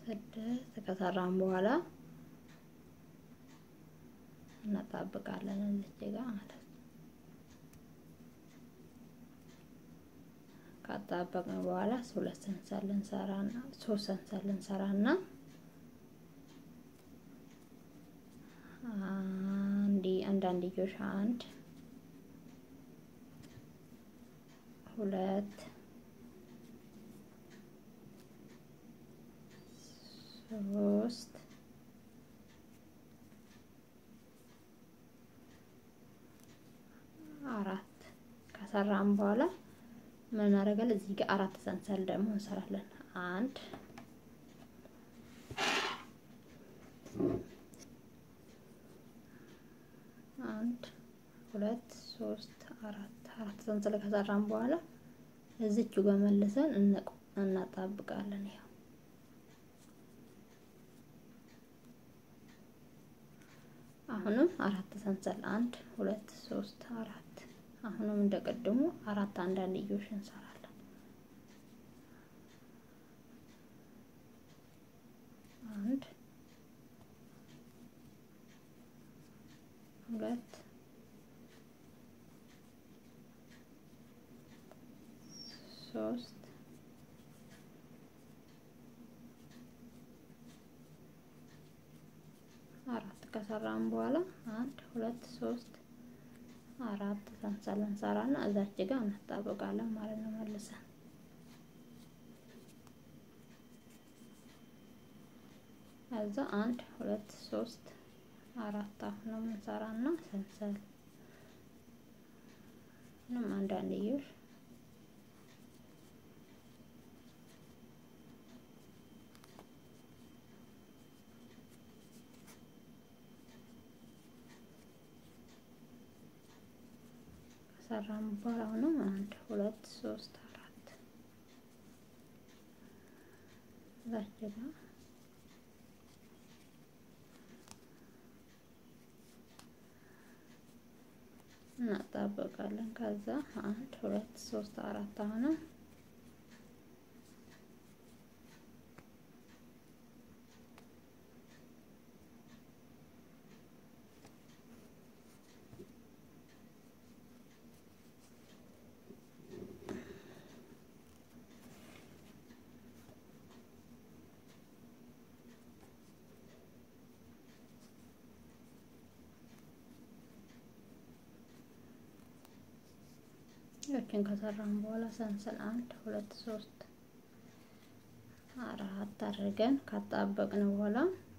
ስድስት ከሰራን በኋላ እናጣብቃለን እዚች ጋር ማለት ነው። ካጣበቅን በኋላ ሁለት ሰንሰል እንሰራና ሶስት ሰንሰል እንሰራና አንዲ አንዳንድዮሽ አንድ ሁለት ሶስት አራት ከሰራን በኋላ ምን እናደርጋለን? እዚህ ጋር አራት ሰንሰል ደግሞ እንሰራለን። አንድ አንድ ሁለት ሶስት አራት አራት ሰንሰል ከሰራን በኋላ እዚቹ ጋር መልሰን እናጣብቃለን። ያው አሁንም አራት ሰንሰል አንድ ሁለት ሶስት አራት አሁንም እንደቀድሙ አራት አንዳንድዮሽ እንሰራለን። አንድ ሁለት ሶስት አራት ከሰራን በኋላ አንድ ሁለት ሶስት አራት ሰንሰል እንሰራና እዛች ጋር እናጣብቃለን ማለት ነው። መልሰን ከዛ አንድ ሁለት ሶስት አራት አሁንም እንሰራና ሰንሰል ምንም አንዳንድዮሽ ሰራን በኋላ አሁንም አንድ ሁለት ሶስት አራት እዛች ጋር እናጣበቃለን። ከዛ አንድ ሁለት ሶስት አራት አሁንም ያችን ከሰራን በኋላ ሰንሰል አንድ ሁለት ሶስት አራት አድርገን ካጣበቅን በኋላ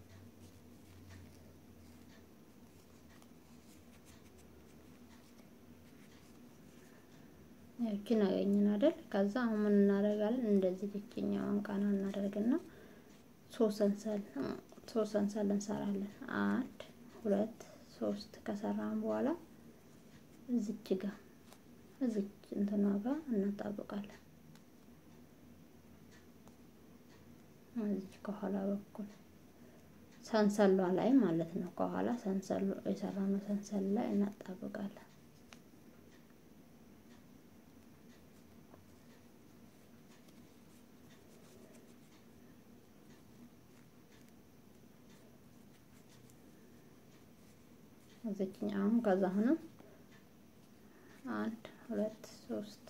ያችን አገኘን አይደል? ከዛ አሁን ምን እናደርጋለን? እንደዚህ ብቸኛዋን ቃና እናደርግና ሶስት ሰንሰል ሶስት ሰንሰል እንሰራለን። አንድ ሁለት ሶስት ከሰራን በኋላ እዚች ጋር እዚች እንትኗ ጋር እናጣብቃለን። እዚች ከኋላ በኩል ሰንሰሏ ላይ ማለት ነው። ከኋላ ሰንሰሉ የሰራነው ሰንሰል ላይ እናጣብቃለን። እዚችኛውም ከዛ አሁንም አንድ ሁለት ሶስት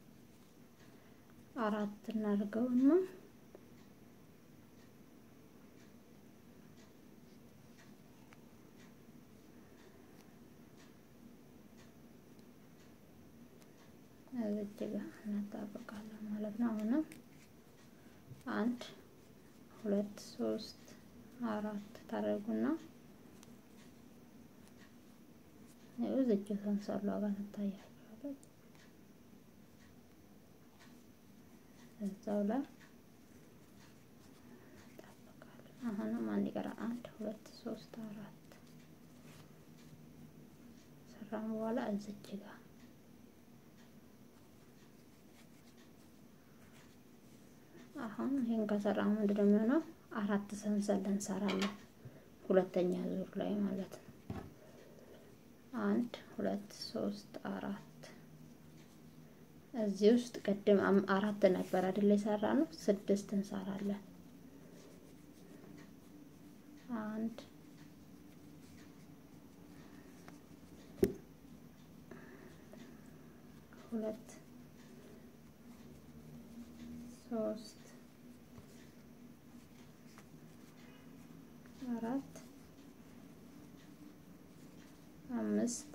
አራት እናድርገውና እዚች ጋር እናጣብቃለን ማለት ነው። አሁንም አንድ ሁለት ሶስት አራት ታደርጉና ይኸው እዚች ሰንሰሏ ጋር ትታያችኋለች። እዛው ላይ እንጠብቃለን። አሁንም አንድ ቀራ አንድ ሁለት ሶስት አራት ሰራን በኋላ እዚች ጋር አሁን ይሄን ከሰራን ምንድን ነው የሚሆነው? አራት ሰንሰል እንሰራለን ሁለተኛ ዙር ላይ ማለት ነው። አንድ ሁለት ሶስት አራት እዚህ ውስጥ ቅድም አራት ነበር አይደል የሰራ ነው። ስድስት እንሰራለን። አንድ ሁለት ሶስት አራት አምስት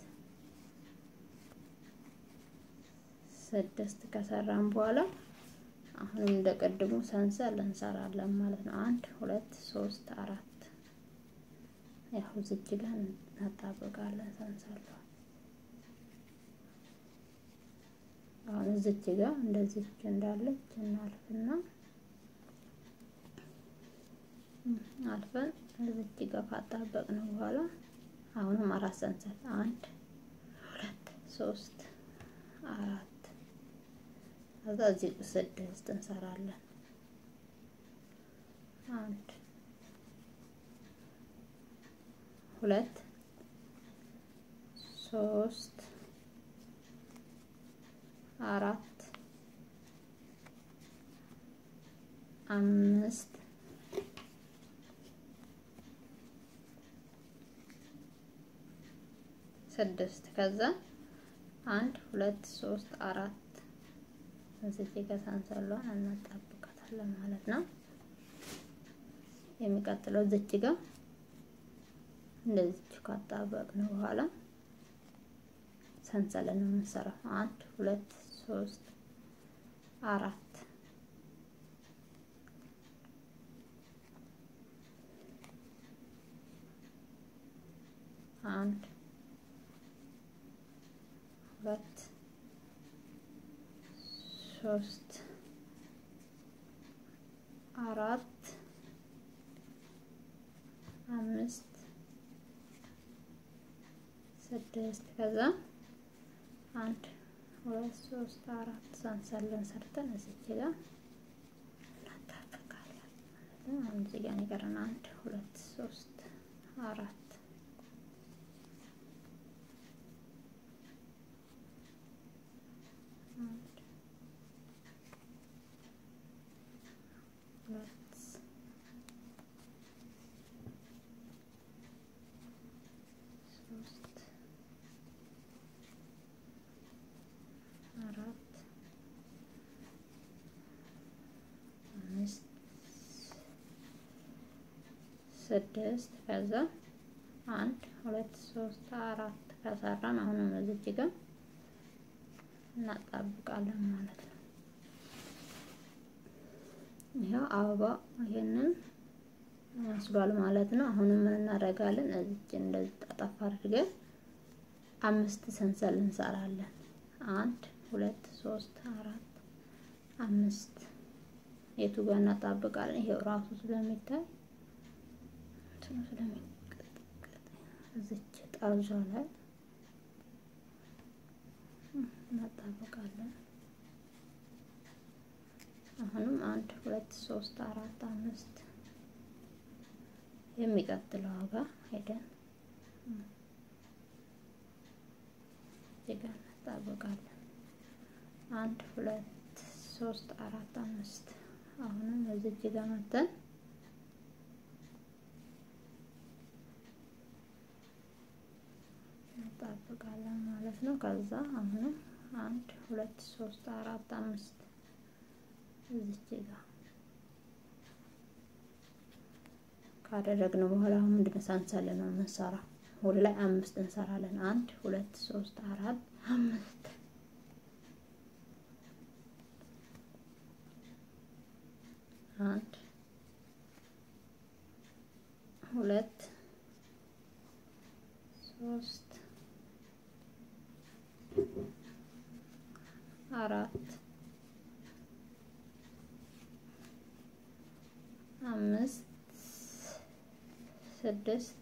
ስድስት ከሰራን በኋላ አሁንም እንደ ቅድሙ ሰንሰል እንሰራለን ማለት ነው። አንድ ሁለት ሶስት አራት ያው እዚች ጋር እናጣብቃለን ሰንሰል አሁን እዚች ጋር እንደዚች እንዳለች እናልፍና አልፈን እዚች ጋር ካጣበቅን በኋላ አሁንም አራት ሰንሰል አንድ ሁለት ሶስት አራት ከዛ እዚህ ስድስት እንሰራለን። አንድ ሁለት ሶስት አራት አምስት ስድስት ከዛ አንድ ሁለት ሶስት አራት እዚህ ጋር ሰንሰሏን እናጣብቃታለን ማለት ነው። የሚቀጥለው እዚች ጋር እንደዚች ካጣበቅን በኋላ ሰንሰልን ነው የምንሰራው። አንድ ሁለት ሶስት አራት አንድ ሁለት ሶስት አራት አምስት ስድስት ከዛ አንድ ሁለት ሶስት አራት ሰንሰልን ሰርተን እዚች ጋር እናጣብቃለን። አሁን እዚህ ጋር ይቀረን አንድ ሁለት ሶስት አራት ሁለት ሶስት አራት አምስት ስድስት ከዛ አንድ ሁለት ሶስት አራት ከሰራን አሁንም እዚች ጋር እናጣብቃለን ማለት ነው። ይኸው አበባ ይሄንን መስሏል ማለት ነው። አሁንም ምን እናደርጋለን? እዚች እንደዚህ ጠጠፍ አድርገን አምስት ሰንሰል እንሰራለን። አንድ ሁለት ሶስት አራት አምስት የቱ ጋር እናጣብቃለን? ይሄው ራሱ ስለሚታይ እንትኑ ስለሚቀጥቀጥ እዚች ጠርዟ ላይ እናጣብቃለን። አሁንም አንድ ሁለት ሶስት አራት አምስት የሚቀጥለው ዋጋ ሄደን እዚህ ጋር እናጣብቃለን። አንድ ሁለት ሶስት አራት አምስት አሁንም እዚህ ጋር መተን እናጣብቃለን ማለት ነው። ከዛ አሁንም አንድ ሁለት ሶስት አራት አምስት እዚች ጋር ካደረግነው በኋላ አሁን ምንድነው ሰንሰል ነው የምንሰራው። ሁሉ ላይ አምስት እንሰራለን። አንድ ሁለት ሶስት አራት አምስት አንድ ሁለት ሶስት አራት አምስት ስድስት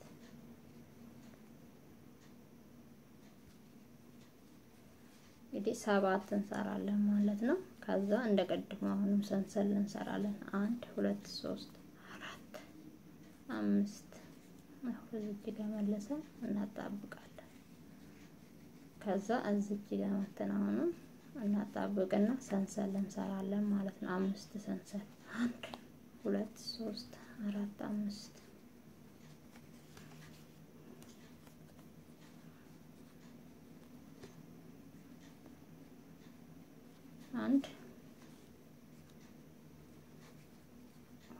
እንግዲህ ሰባት እንሰራለን ማለት ነው። ከዛ እንደ ቀድሞ አሁንም ሰንሰል እንሰራለን። አንድ ሁለት ሶስት አራት አምስት እዚች ጋር መለሰን እናጣብቃለን። ከዛ እዚች ጋር መተን አሁንም እናጣብቅና ሰንሰል እንሰራለን ማለት ነው። አምስት ሰንሰል አንድ ሁለት ሶስት አራት አምስት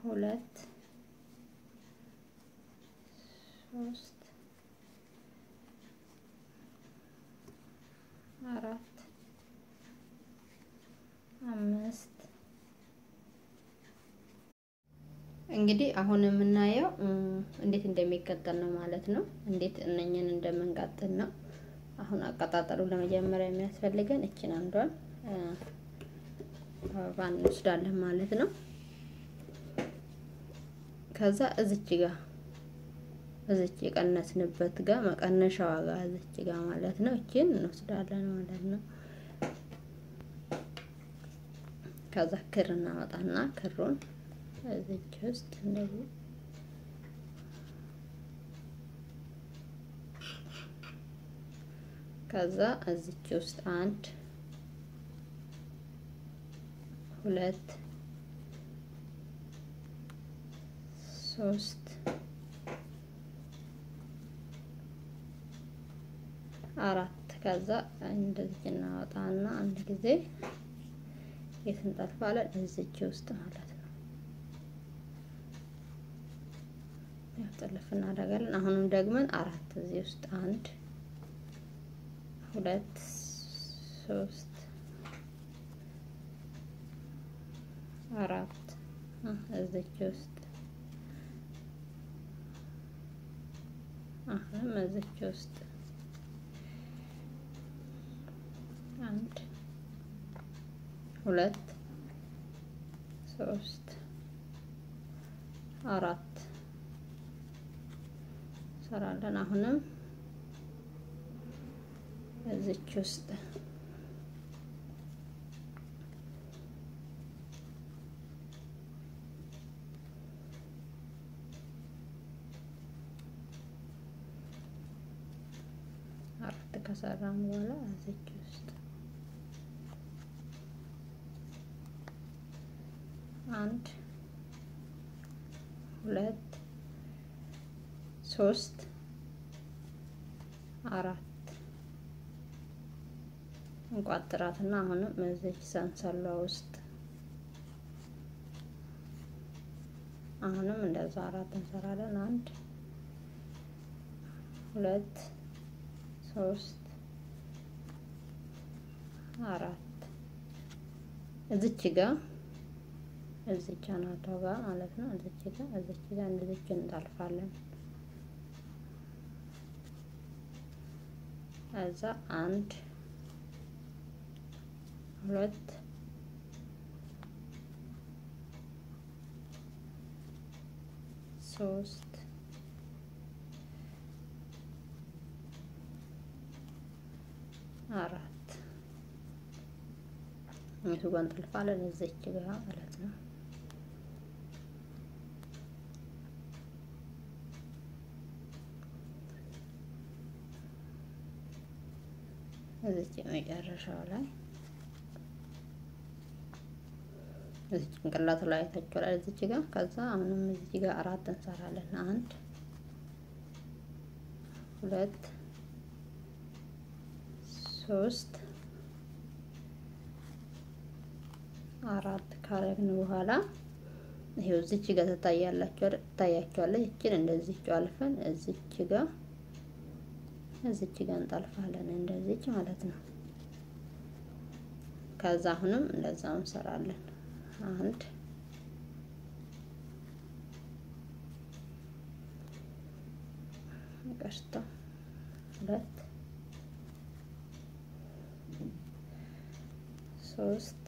ሁለት ሶስት አራት አምስት እንግዲህ አሁን የምናየው እንዴት እንደሚቀጠል ነው ማለት ነው። እንዴት እነኝን እንደምንቀጥል ነው። አሁን አቀጣጠሉ ለመጀመሪያ የሚያስፈልገን እችን አንዷን አበባ እንወስዳለን ማለት ነው። ከዛ እዝች ጋር እዝች የቀነስንበት ጋር መቀነሻዋ ጋር እዝች ጋር ማለት ነው። እችን እንወስዳለን ማለት ነው። ከዛ ክር እናወጣና ክሩን እዚች ውስጥ እንደዚህ ከዛ እዚች ውስጥ አንድ ሁለት ሶስት አራት ከዛ እንደዚህ እናወጣና አንድ ጊዜ የት እንጠልፋለን? እዚች ውስጥ ማለት ነው። ያው ጥልፍ እናደርጋለን። አሁንም ደግመን አራት እዚህ ውስጥ አንድ ሁለት ሶስት አራት እዚች ውስጥ አሁንም እዚች ውስጥ አንድ ሁለት ሶስት አራት ሰራለን። አሁንም እዚች ውስጥ አራት ከሰራን በኋላ እዚች ውስጥ አንድ ሁለት ሶስት አራት እንቋጥራትና አሁንም እዚች ሰንሰሏ ውስጥ አሁንም እንደዛ አራት እንሰራለን። አንድ ሁለት ሶስት አራት እዚች ጋር እዚች አናቷ ጋር ማለት ነው። እዚች ጋር እዚች ጋር እንደዚች እንጠልፋለን። እዛ አንድ ሁለት ሶስት አራት የቱ ጋር እንጠልፋለን? እዚች ጋር ማለት ነው። እዚች የመጨረሻው ላይ እዚች ጭንቅላቱ ላይ ታችኋል። እዚች ጋር ከዛ አሁንም እዚች ጋር አራት እንሰራለን። አንድ ሁለት ሶስት አራት ካረግን በኋላ ይሄው እዚች ጋር ትታያላችሁ ትታያችኋለች። እችን እንደዚህ አልፈን እዚች ጋር እዚች ጋር እንጠልፋለን እንደዚች ማለት ነው። ከዛ አሁንም እንደዛው እንሰራለን። አንድ ቀስታ ሁለት ሶስት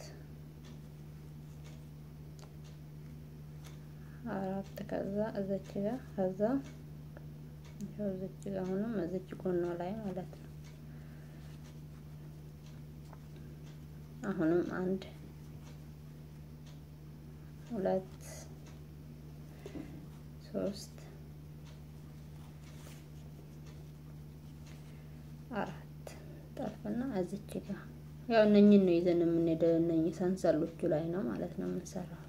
አራት ከዛ እዚች ጋር ከዛ እዚች ጋር አሁንም እዚች ጎኗ ላይ ማለት ነው። አሁንም አንድ ሁለት ሶስት አራት ጠልፍና እዚች ጋር ያው እነኝን ነው ይዘን የምንሄደው። እነኝህ ሰንሰሎቹ ላይ ነው ማለት ነው የምንሰራው።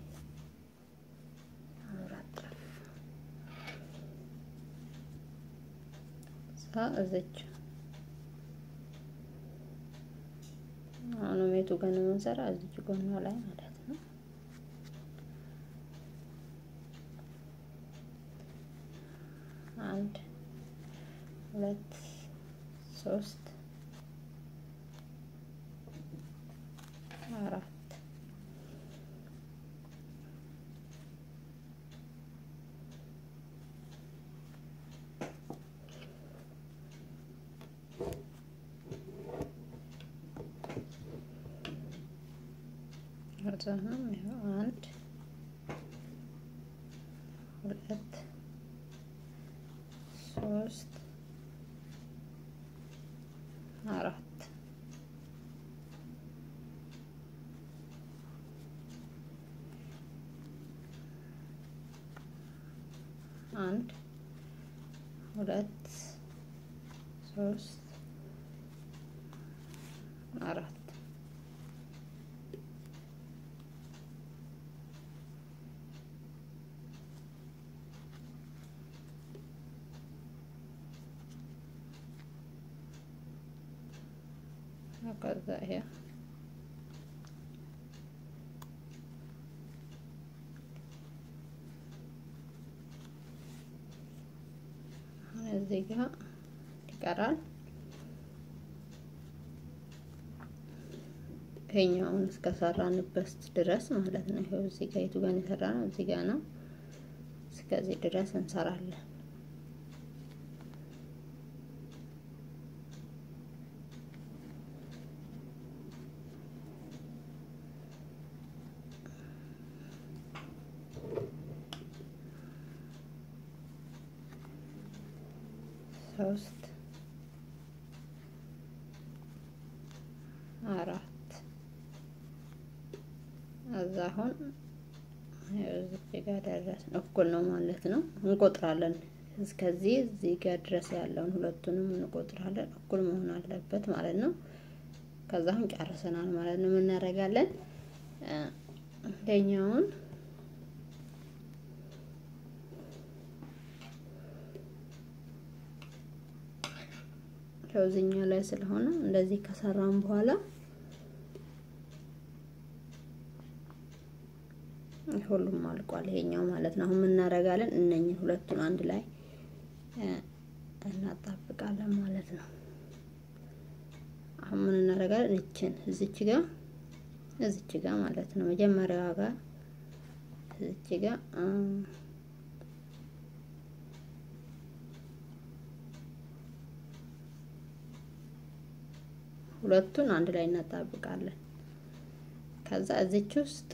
እዚች አሁንም የቱ ጋር ነው የምንሰራ? እዚች ጎኗ ላይ ማለት ነው። አንድ ሁለት ሶስት አራት ከዛም ይኸው አንድ ሁለት ሶስት አራት አንድ ሁለት ሶስት አራት ከዛ ይሄ እዚህ ጋር ይቀራል። ይሄኛውን እስከሰራንበት ድረስ ማለት ነው። ይሄው እዚህ ጋር የቱ ጋር የሰራ ነው? እዚህ ጋር ነው። እስከዚህ ድረስ እንሰራለን። ሶስት አራት እዛ አሁን እዚህ ጋር ደረስን። እኩል ነው ማለት ነው። እንቆጥራለን እስከዚህ እዚህ ጋር ድረስ ያለውን ሁለቱንም እንቆጥራለን። እኩል መሆን አለበት ማለት ነው። ከዛ አሁን ጨርሰናል ማለት ነው። ምን እናደርጋለን? ይሄኛውን ከዚህኛው ላይ ስለሆነ እንደዚህ ከሰራን በኋላ ሁሉም አልቋል። ይሄኛው ማለት ነው። አሁን ምን እናደርጋለን? እነኝን ሁለቱን አንድ ላይ እናጣብቃለን ማለት ነው። አሁን ምን እናደርጋለን? እችን እዚች ጋር እዚች ጋር ማለት ነው መጀመሪያዋ ጋር እዚች ጋር ሁለቱን አንድ ላይ እናጣብቃለን። ከዛ እዚች ውስጥ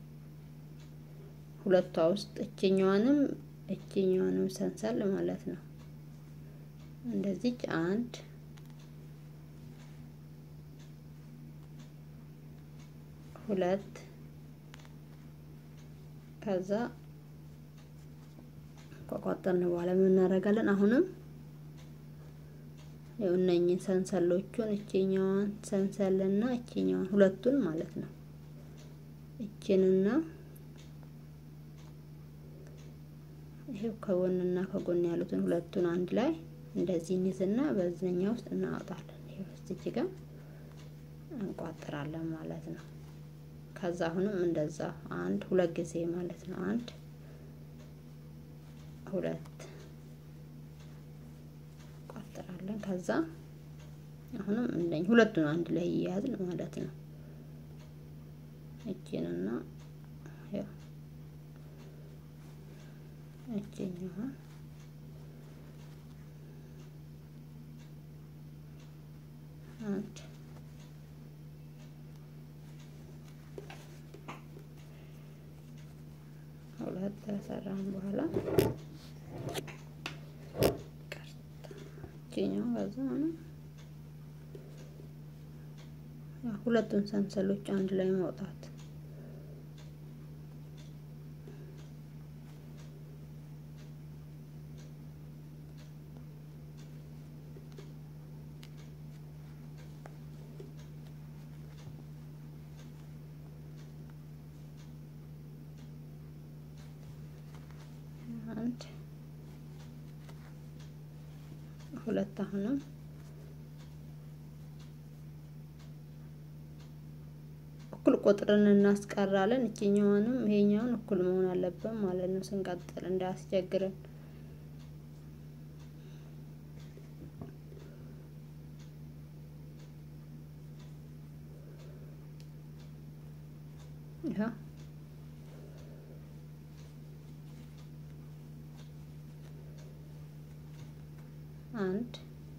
ሁለቷ ውስጥ እችኛዋንም እችኛዋንም ሰንሰል ማለት ነው። እንደዚች አንድ ሁለት ከዛ ከቋጠርን በኋላ ምን እናደርጋለን? አሁንም እነኝን ሰንሰሎቹን እችኛዋን ሰንሰልና እችኛዋን ሁለቱን ማለት ነው እችንና ይሄው ከጎንና ከጎን ያሉትን ሁለቱን አንድ ላይ እንደዚህ እንይዝና በዚህኛ ውስጥ እናወጣለን። ይሄው እዚህ ጋር እንቋጥራለን ማለት ነው። ከዛ አሁንም እንደዛ አንድ ሁለት ጊዜ ማለት ነው። አንድ ሁለት እንቋጥራለን። ከዛ አሁንም እንደኝ ሁለቱን አንድ ላይ እያያዝን ማለት ነው። እቺንና ያው እችኛዋ አንድ ሁለት ከሰራን በኋላ እችኛው ከዛ ነው ሁለቱን ሰንሰሎች አንድ ላይ ማውጣት አንድ ሁለት አሁንም እኩል ቁጥርን እናስቀራለን። እችኛዋንም ይሄኛውን እኩል መሆን አለብን ማለት ነው። ስንቀጥል እንዳያስቸግረን አንድ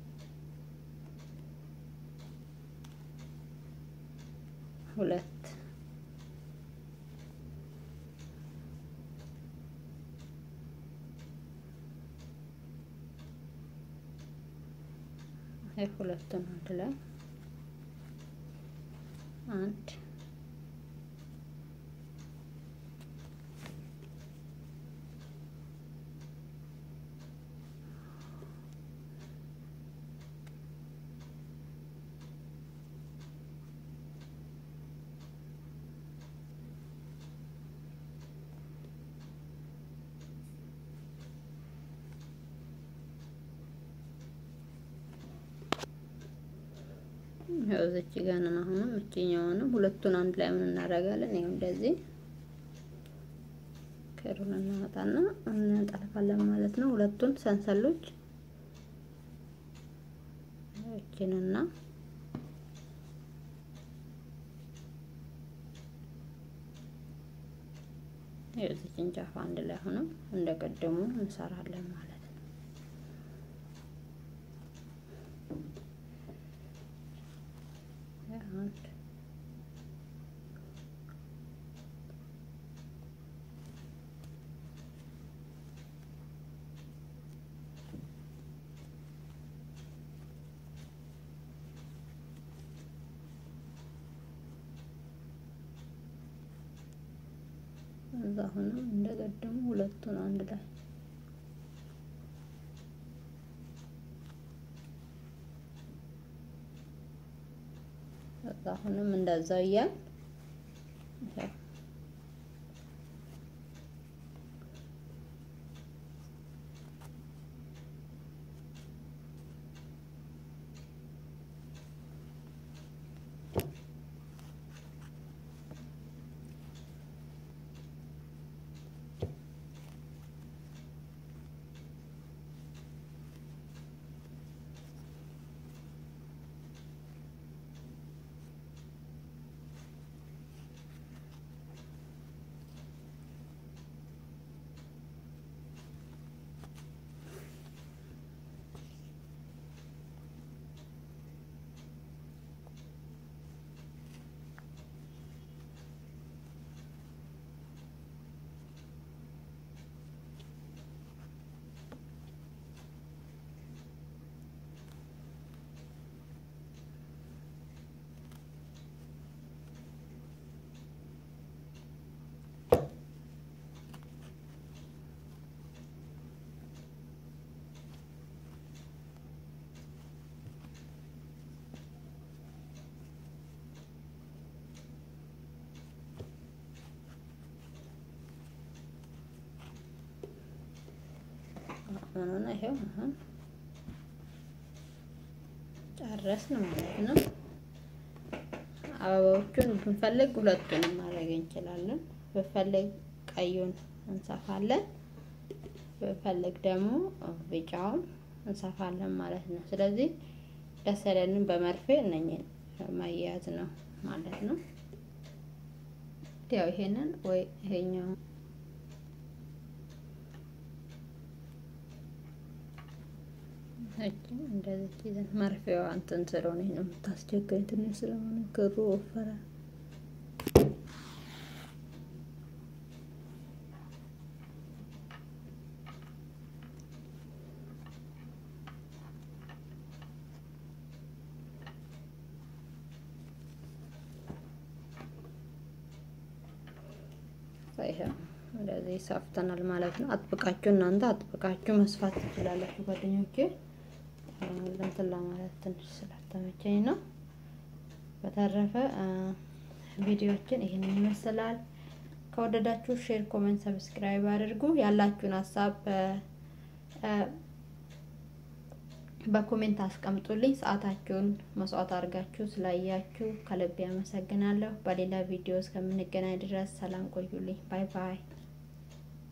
ሁለት ሁለቱን አንድ ላይ አንድ ያው እዚች ጋር ነን። አሁንም እችኛውንም ሁለቱን አንድ ላይ ምን እናደርጋለን? ይኸው እንደዚህ ክሩን እናወጣና እንጠልፋለን ማለት ነው። ሁለቱን ሰንሰሎች እችንና የዚችን ጫፍ አንድ ላይ ሆነው እንደቀደሙ እንሰራለን ማለት ነው። አንድ እዛ ሆነው እንደቀደሙ ሁለቱን አንድ ላይ እዛ አሁንም እንደዛው እያል ሆኖና ይሄው አሁን ጨረስን ማለት ነው። አበባዎቹን ብንፈልግ ሁለቱንም ማድረግ እንችላለን። ብንፈልግ ቀዩን እንሰፋለን፣ ብንፈልግ ደግሞ ቢጫውን እንሰፋለን ማለት ነው። ስለዚህ ደስ ያለንን በመርፌ እነኝን ማያያዝ ነው ማለት ነው። ያው ይሄንን ወይ ይሄኛው እንደዚህ ይዘን መርፌዋ እንትን ስለሆነ ነው የምታስቸግረኝ። ትንሽ ስለሆነ ክሩ ወፈረ። እንደዚህ ሰፍተናል ማለት ነው። አጥብቃችሁ እናንተ አጥብቃችሁ መስፋት ትችላላችሁ ጓደኞቼ። እንትን ለማለት ትንሽ ስላልተመቸኝ ነው። በተረፈ ቪዲዮችን ይህንን ይመስላል። ከወደዳችሁ ሼር፣ ኮሜንት፣ ሰብስክራይብ አድርጉ። ያላችሁን ሀሳብ በኮሜንት አስቀምጡልኝ። ሰዓታችሁን መስዋዕት አድርጋችሁ ስላያችሁ ከልብ ያመሰግናለሁ። በሌላ ቪዲዮ እስከምንገናኝ ድረስ ሰላም ቆዩልኝ። ባይ ባይ።